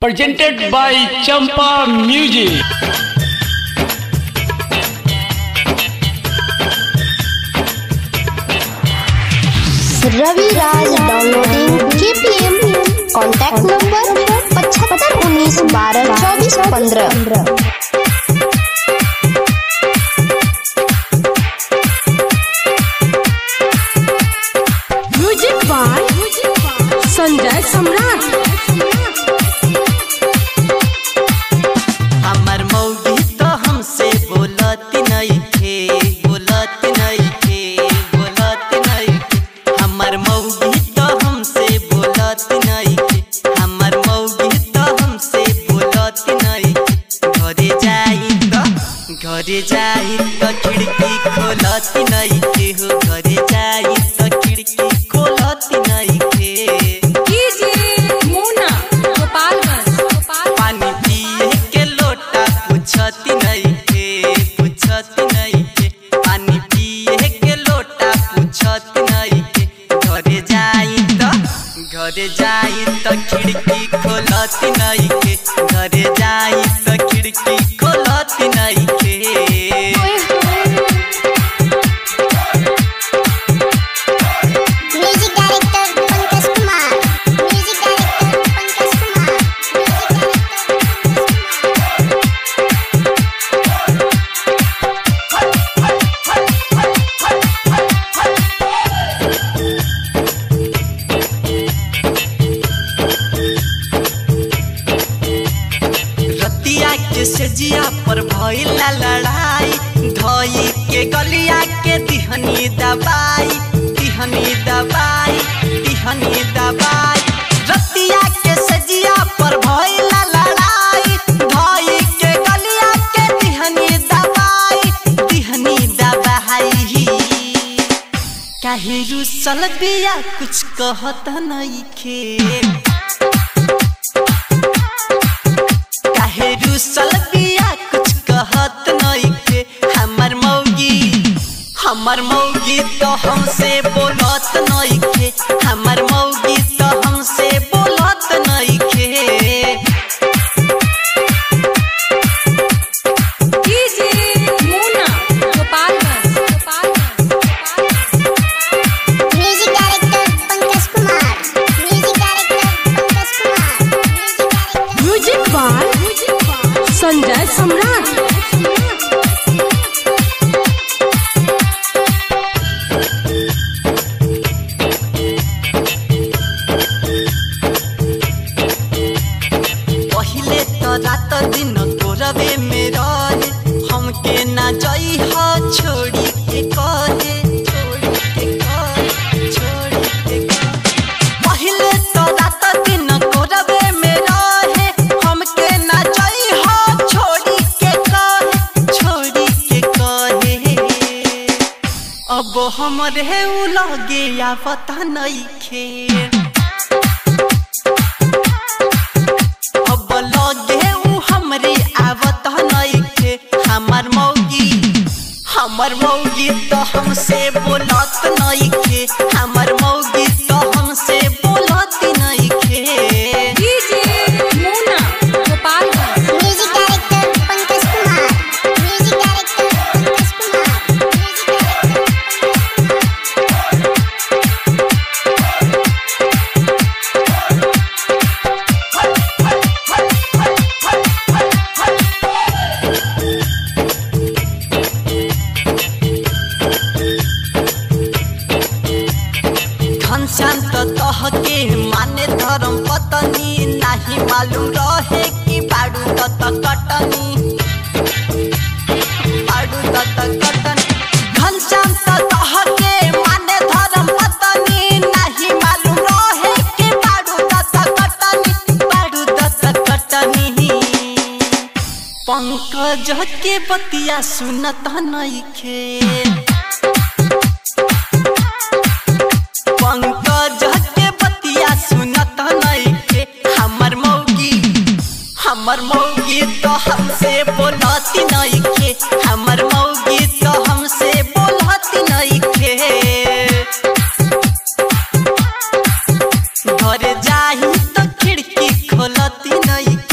presented by Champa Music. Ravi Raj downloading KPM contact number पचहत्तर उन्नीस बारह चौबीस पंद्रह म्यूजिक बाय संजय सम्राट हमर मौगी तो हमसे बोलत नइखे बोलत नइखे बोलत नइखे हमर मौगी तो हमसे बोलत नइखे हमर मौगी तो हमसे बोलत नइखे घरे जाई तो घरे जाई तो खिड़की खोलत नइखे हो घरे जाई तो खिड़की खोलत नइखे मुना गोपालगंज पानी पिए के लोटा पूछती नहीं के पूछती नहीं के पानी पिए के लोटा पूछती नहीं के घरे जाई तो घरे जाई तो खिड़की खोलती नहीं के घरे जाई तो खिड़की खोलती नहीं के music director Pankaj Kumar music director Pankaj Kumar रतिया के सजिया पर भइला लड़ाई धई के गलिया के दिहनी दबाई दिहनी दबाई दिहनी दबाई रतिया के सजिया पर भइला लड़ाई धई के गलिया के दिहनी दबाई दिहनी दबाई काहे रुसल बिया कुछ कहत नइखे काहे रुसल बिया कुछ कहत नइखे हमर मौगी हमर मौगी तो हमसे बोलत नइखे हमर मौगी तो हमसे बोलत नइखे मुना Gopalganj music director Pankaj Kumar music director Pankaj Kumar music director music by Sanjay Samrat पहिले तो रात दिन तोरवे में रहे हमके ना जाई हा छोड़ी के कहे छोड़ी के कहे छोड़ी के कहे पहिले तो रात दिन तोरवे में रहे हमके ना जाई हा छोड़ी के कहे छोड़ी के कहे अब हमरे उ लगे या पता नइखे अब लगे उ हमरे आवत नइखे हमर मौगी हमर मौगी तो हमसे बोलत नइखे हमर मौगी तो हमसे बोलत नइखे मुना Gopalganj music director Pankaj Kumar music director Pankaj Kumar music director Ghanshyam तो तह के माने धर्म पतनी नाही मालूम रहे कि बाडू तत कटनी बाडू तत कटनी घनश्याम तो तह के माने धर्म पतनी नाही मालूम रहे कि बाडू तत कटनी बाडू तत कटनी पंकज के बतिया सुनत नइखे पंकज के बतिया सुनत नइखे हमर मौगी हमर मौगी तो हमसे बोलत नइखे हमर मौगी तो हमसे बोलत नइखे घर जाही तो खिड़की खोलती नहीं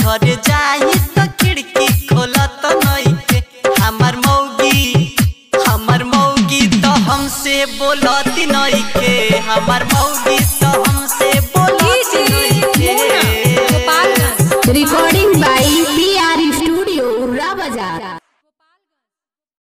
घर जाई त खिड़की खोलत नइखे हमर मौगी हमर मौगी तो हमसे बोलत नइखे हमर मौगी तो हमसे बोलत डीजे मुन्ना नइखे गोपालगंज रिकॉर्डिंग